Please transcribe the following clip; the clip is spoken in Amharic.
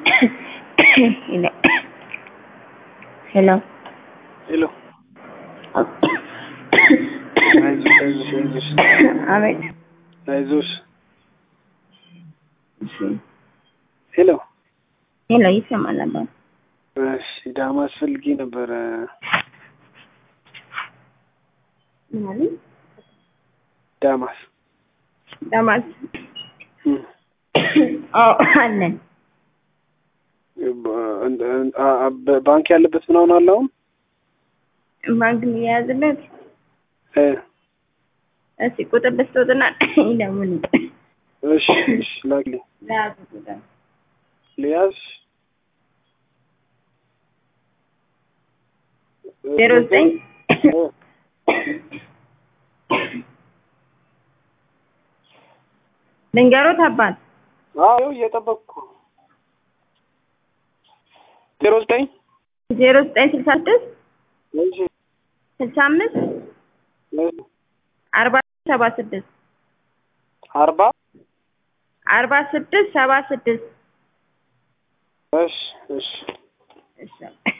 Hello. Hello. ሄሎ አይዞሽ አይዞሽ አይዞሽ አቤት። አይዞሽ እሺ። ሄሎ ሄሎ ይሰማል አባት? እሺ ዳማስ ፈልጌ ነበረ ምን አለኝ? ዳማስ ዳማስ እም፣ አዎ አለን። በ- አ- አ- በ- ባንክ ያለበት ምናምን አለ አሁን ባንክ የሚያያዝለት እ፣ እስቲ ቁጥር ልስጦትና ይደውል። እሺ እሺ ላክልኝ ለያዙ ቁጥር ልያዝ ዜሮ ዘጠኝ እ፣ ልንገሮት አባት አዎ እየጠበቅኩ ዜሮ ዘጠኝ ዜሮ ዘጠኝ ስልሳ ስድስት እሺ ስልሳ አምስት እ፣ አርባ ሰባ ስድስት አርባ አርባ ስድስት ሰባ ስድስት እሺ እሺ እሺ